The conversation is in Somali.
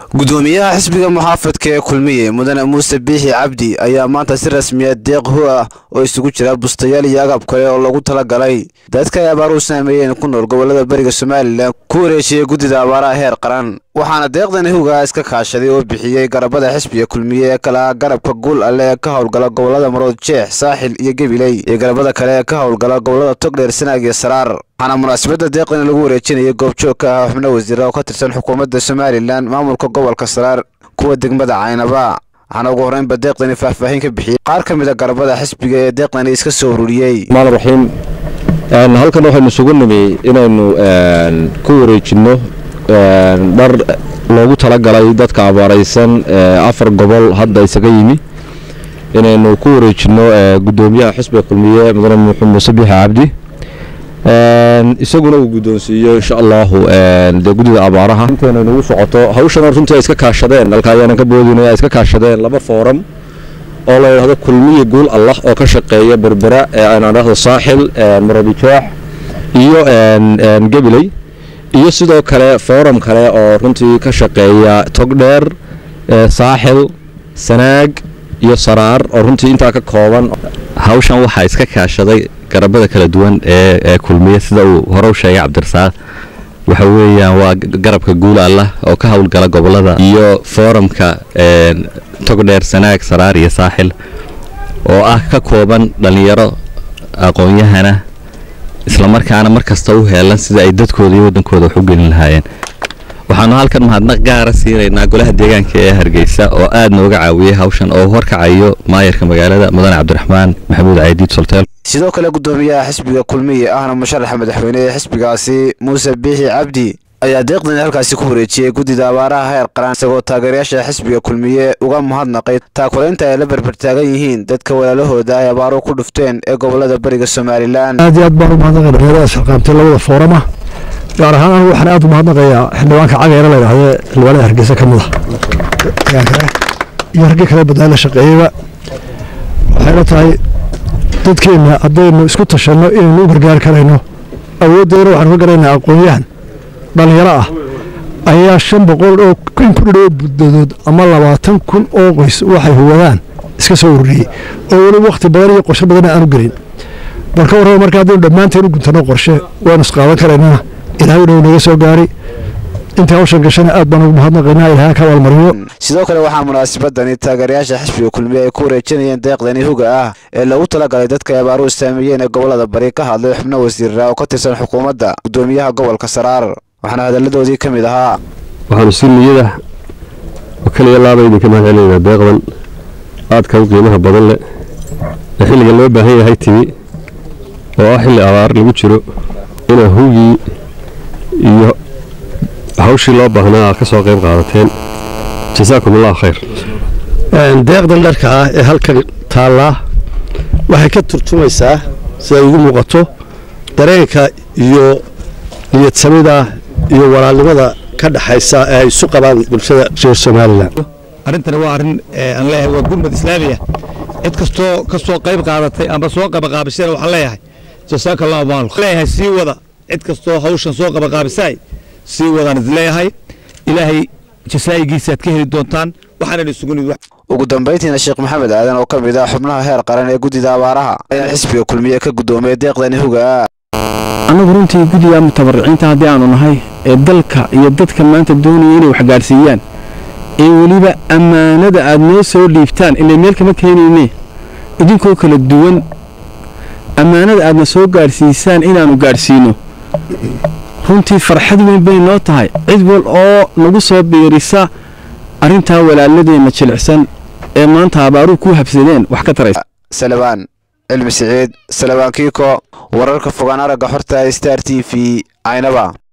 gudoomiyaha xisbiga muxaafadka ee kulmiye mudane muuse biixi cabdi ayaa maanta si rasmiya deeq hu ah oo isugu jira bustayaal iyo agab kale oo lagu talagalay dadka ay abaaruhu saameeyeen ku nool gobolada bariga somalilan ku wareejiyey guddida abaaraha heer qaran waxaana deeqdan hugaa iska kaashaday oo bixiyey garabada xisbiga kulmiye ee kala garabka guul alle ee ka howlgala gobolada marood jeex saaxil iyo gebiley iyo garabada kale ee ka howlgala gobolada togdheer sanaag iyo saraar waxaana munaasabadda deeqdan lagu wareejinayay goobjoog ka ah xubno wasiira oo ka tirsan xukuumadda somalilan maamulka gobolka saraar kuwa degmada caynaba waxaana ugu horreynba deeqdani faahfaahin ka bixiyey qaar ka mid a garabada xisbiga ee deeqdani iska soo ururiyey maan raxiim halkan waxaynu isugu nimi inaynu ku wareejinno dhar loogu talagalay dadka abaaraysan afar gobol hadda isaga yimi inaynu ku wareejinno gudoomiyaha xisbiga kulmiye mudane muuse biixi cabdi isaguna uu guddoonsiiyo insha allahu dee guddida abaaraha intayna nagu socoto hawshana runtii ay iska kaashadeen halka ayaanan ka boodinay ay iska kaashadeen laba fooram oo la yidhahdo kulmiye guul allah oo ka shaqeeya berbera ee aan dhahdo saaxil maradijaax iyo gebiley iyo sidoo kale fooram kale oo runtii ka shaqeeya togdheer saaxil sanaag iyo saraar oo runtii intaa ka kooban hawshan waxaa iska kaashaday garabada kala duwan ee kulmiye sida uu hore u sheegay cabdirasaaq waxa weeyaan waa garabka guul allah oo ka howlgala gobolada iyo fooramka togdheer sanaag saraar iyo saaxil oo ah ka kooban dhallinyaro aqoon-yahana islamarkaana mar kasta u heelan sida ay dadkooda iyo waddankooda wax u gelin lahaayeen waxaanu halkan mahadnaq gaara siinaynaa golaha deegaanka ee hargeysa oo aad nooga caawiyey hawshan oo horkacayo maayarka magaalada mudane cabdiraxmaan maxamuud caydiid solteel sidoo kale gudoomiyaha xisbiga kulmiye ahna musharaxa madaxweyne ee xisbigaasi muuse biixi cabdi ayaa deeqdani halkaasi ku wareejiyey guddida abaaraha heer qaran isagoo taageerayaasha xisbiga kulmiye uga mahadnaqay taakulaynta ay la berbertaagan yihiin dadka walaalahooda ay abaaruhu ku dhufteen ee gobolada bariga somalilan aad iyo aad baan u mahadnaqay dhalinyarada shaqaamtay labada foorama gaar ahaan anigu waxaan aad u mahadnaqayaa xildhibaanka cageera la yidhaahdo xildhibaanada hargeysa ka mid ah iyo raggii kale badnaan la shaqeeyeyba waxayna tahay dadkeenna haddaynu isku tashanno inaynu u gargaari karayno awooddeena waxaanu ka garaynaa aqoon-yahan dhallinyaro ah ayaa shan boqol oo in ku dhidhoo buddadood ama labaatan kun oo qoys waxay huwadaan iska soo ururiyey oo weli wakhti badan iyo qorshe badanna aanu gelin balka warraba marka haddaynu dhammaanteen u guntanno qorshe waanu isqaadan karaynaa ilaahay dhow naga soo gaari intii hawshan gashana aad baan ugu mahadnaqaynaa ilahay ka abaalmariyo sidoo kale waxaa munaasabadani taageerayaasha xisbiga kulmiye ay ku wareejinayeen deeqdani huga ah ee lagu talagalay dadka ay abaaruhu saameeyeen ee gobolada bari ka hadlay xubno wasiira oo ka tirsan xukuumadda gudoomiyaha gobolka saraar waxaana hadalladoodii ka mid ahaa waxaanu si niyada oo keliya laaba idinka mahad celinaynaa deeqdan aadka u qiimaha badan leh ee xilliga loo baahan yahay timi oo ah xilli abaar lagu jiro inaa hugii iyo hawshii loo baahnaa ka soo qayb qaadateen jasaakum allah khayr deeqdan dharka ah ee halkan taallaa waxay ka turjumaysaa siday igu muuqato dareenka iyo niyadsamida iyo walaalnimada ka dhaxaysa ee ay isu qabaan bulshada reer somalilan arrintani waa arrin aan leeyahay waa gurmad islaamiya cid kastoo ka soo qayb qaadatay ama soo qabaqaabishana waxaan leeyahay jasaaka allahu maalk leeyahay sii wada cid kastoo hawshan soo qabaqaabisaay sii wadaan is leeyahay ilaahay jasaa'igiisaaad ka heli doontaan waxaanan isugu nimid ugu dambayntiina sheekh maxamed aadan oo ka mid ah xubnaha heer qaran ee guddida abaaraha ayaa xisbiga kulmiye ka guddoomay deeqdani huga annagu runtii guddiga mutabariciinta haddii aanu nahay ee dalka iyo dadka maanta doonaya inay wax gaadhsiiyaan ee weliba ammaanada aad noo soo dhiibtaan ilay meel kama keenayne idinkoo kala duwan ammaanada aadna soo gaadhsiisaan inaannu gaadhsiino runtii farxad weyn bay noo tahay cid wal oo nagu soo biirisa arrintaa walaaladeenna jilicsan ee maanta abaaruhu ku habsadeen wax ka taraysa salabaan cilmi siciid salabaan kiiko wararka fogaan aragga xorta star t v caynaba